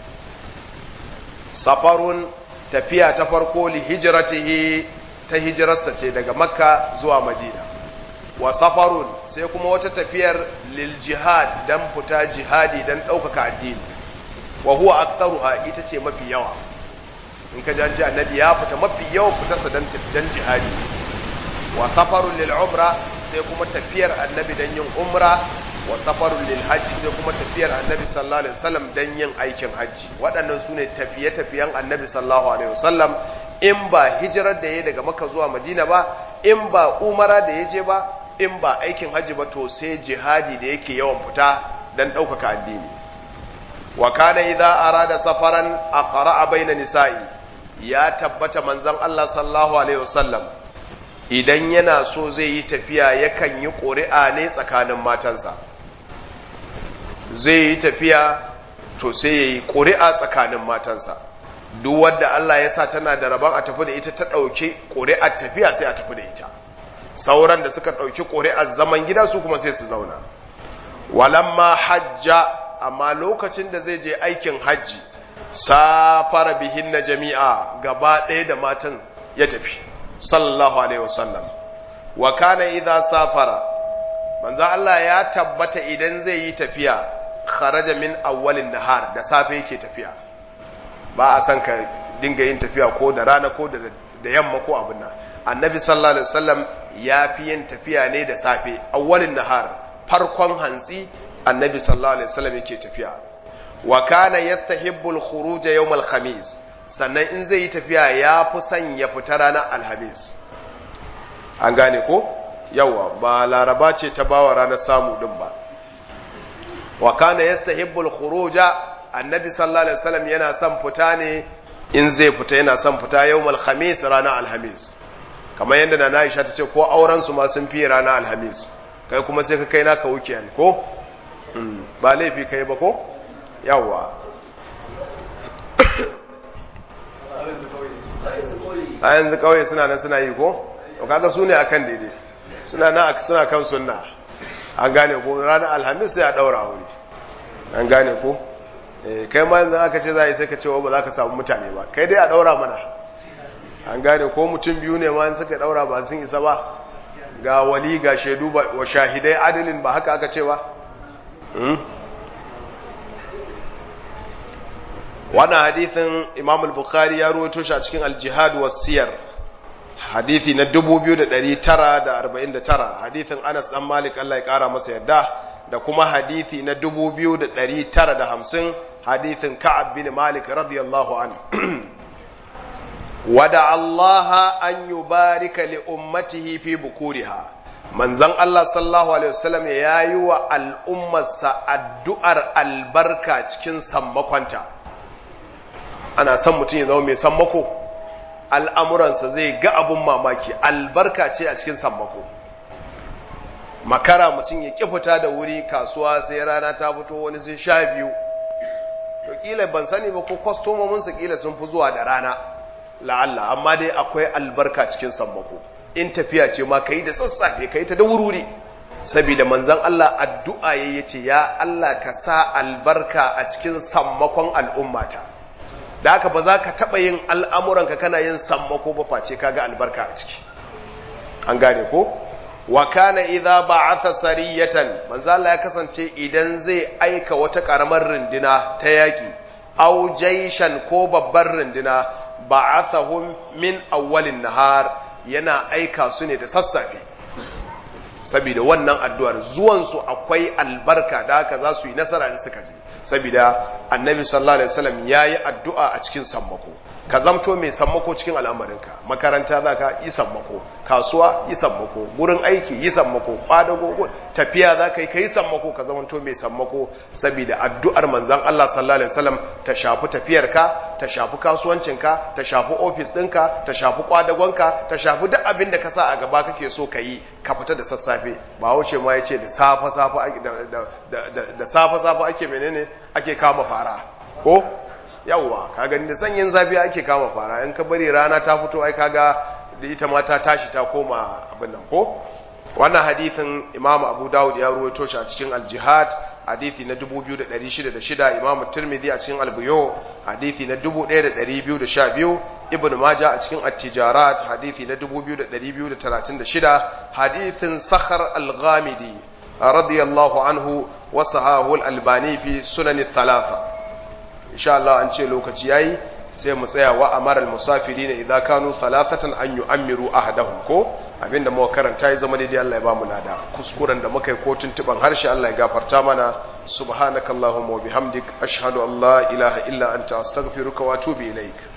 safarun tafiya ta farko li hijratihi ta hijirarsa ce daga makka zuwa madina wa safarun sai kuma wata tafiyar lil jihad dan fita jihadi dan ɗaukaka addini wa huwa aktaruha ita ce mafi yawa in ka janci annabi ya fita mafi yawan fitarsa dan dan jihadi wa safarun lil umra sai kuma tafiyar annabi dan yin umra wa safarun lil hajji sai kuma tafiyar annabi sallallahu alaihi wasallam dan yin aikin hajji waɗannan sune tafiye-tafiyen annabi sallallahu alaihi wasallam in ba hijirar da ya daga maka zuwa madina ba in ba umara da ya je ba in ba aikin hajji ba to sai jihadi da yake yawan fita dan ɗaukaka addini wa kana idza arada safaran aqra'a baina nisa'i ya tabbata manzon Allah sallallahu alaihi wasallam idan yana so zai yi tafiya yakan yi ƙuri'a ne tsakanin matansa zai yi tafiya to sai ya yi ƙuri'a tsakanin matansa duk wadda Allah ya sa tana da rabon a tafi da ita ta ɗauki ƙuri'ar tafiya sai a tafi da ita sauran da suka ɗauki ƙuri'ar zaman gida su kuma sai su zauna walamma hajja amma lokacin da zai je aikin hajji safara bihin na jami'a gaba ɗaya da matan ya tafi sallallahu alaihi wasallam wa kana idza safara manzo Allah ya tabbata idan zai yi tafiya kharaja min awwalin nahar da safe yake tafiya ba a san ka dinga yin tafiya ko da rana ko da da yamma ko abin nan annabi sallallahu alaihi wasallam ya fi yin tafiya ne da safe awwalin nahar farkon hantsi annabi sallallahu alaihi wasallam yake tafiya wa kana yastahibbu al-khuruj yawm al-khamis sannan in zai yi tafiya ya fi son ya fita ranar alhamis an gane ko yawa ba laraba ce ta bawa ranar samu din ba wa kana yastahibbu al-khuruj annabi sallallahu alaihi wasallam yana son fita ne in zai fita yana son fita yawm al-khamis ranar alhamis kamar yadda na Aisha ta ce ko auren su ma sun fi ranar alhamis kai kuma sai ka kai naka weekend ko ba laifi kai ba ko yawa a yanzu kawai suna nan suna yi ko to kaga su ne akan daidai suna nan suna kan sunna an gane ko ranar alhamis sai a daura wuri an gane ko kai ma yanzu aka ce za a yi sai ka ce ba za ka samu mutane ba kai dai a daura mana an gane ko mutum biyu ne ma suka daura ba sun isa ba ga wali ga shaidu wa shahidai adalin ba haka aka ce ba wannan hadithin imam al-bukhari ya ruwaito shi a cikin al-jihad wa siyar hadithi na 2949 hadithin anas dan malik Allah ya kara masa yadda da kuma hadithi na 2950 hadithin ka'ab bin malik radiyallahu anhu wada Allah an yubarika li ummatihi fi bukuriha manzon Allah sallallahu alaihi wasallam ya yi wa al'ummarsa addu'ar albarka cikin sammakonta ana son mutum ya zama mai sammako al'amuransa zai ga abun mamaki albarka ce a cikin sammako makara mutum ya ƙi fita da wuri kasuwa sai rana ta fito wani sai sha biyu to ƙila ban sani ba ko kwastomominsa ƙila sun fi zuwa da rana la'alla amma dai akwai albarka cikin sammako in tafiya ce ma ka yi da sassafe ka yi ta da wururi saboda manzan Allah addu'a ya ce ya Allah ka sa albarka a cikin sammakon al'ummata da haka ba za ka taɓa yin al'amuranka kana yin sammako ba face ka ga albarka a ciki an gane ko wa kana idza ba'atha sariyatan manzo Allah ya kasance idan zai aika wata karamar runduna ta yaki aw jayshan ko babbar runduna ba'athahum min awwalin nahar yana aika su ne da sassafe saboda wannan addu'ar zuwan su akwai albarka da haka za su yi nasara in suka je saboda annabi sallallahu alaihi wasallam yayi addu'a a cikin sammako ka zamto mai sammako cikin al'amarinka makaranta zaka yi sammako kasuwa yi sammako gurin aiki yi sammako kwadago tafiya zaka yi kai sammako ka zamanto mai sammako saboda addu'ar manzon Allah sallallahu alaihi wasallam ta shafi tafiyarka ta shafi kasuwancinka ta shafi ofis ɗinka ta shafi kwadagonka ta shafi duk abin da ka sa a gaba kake so ka yi ka fita da sassafe ba wuce ma yace da safa safa da safa safa ake menene ake kama fara ko yawwa ka gani da sanyin zafi ake kama fara in ka bari rana ta fito ai kaga da ita ma ta tashi ta koma abin nan ko wannan hadithin imam abu dawud ya ruwaito shi a cikin al-jihad hadithi na 2606 imam tirmidhi a cikin al-buyu hadithi na 1212 ibn majah a cikin at-tijarat hadithi na 2236 hadithin sakhar al-ghamidi radiyallahu anhu wa sahahu al-albani fi sunan thalatha insha Allah an ce lokaci yayi sai mu tsaya wa amara al-musafirin idza kanu thalathatan an yu'ammiru ahadahum ko abinda muka karanta ya zama daidai Allah ya bamu lada kuskuren da muka yi ko tuntuban harshe Allah ya gafarta mana subhanakallahumma wa bihamdik ashhadu an la ilaha illa anta astaghfiruka wa atubu ilaik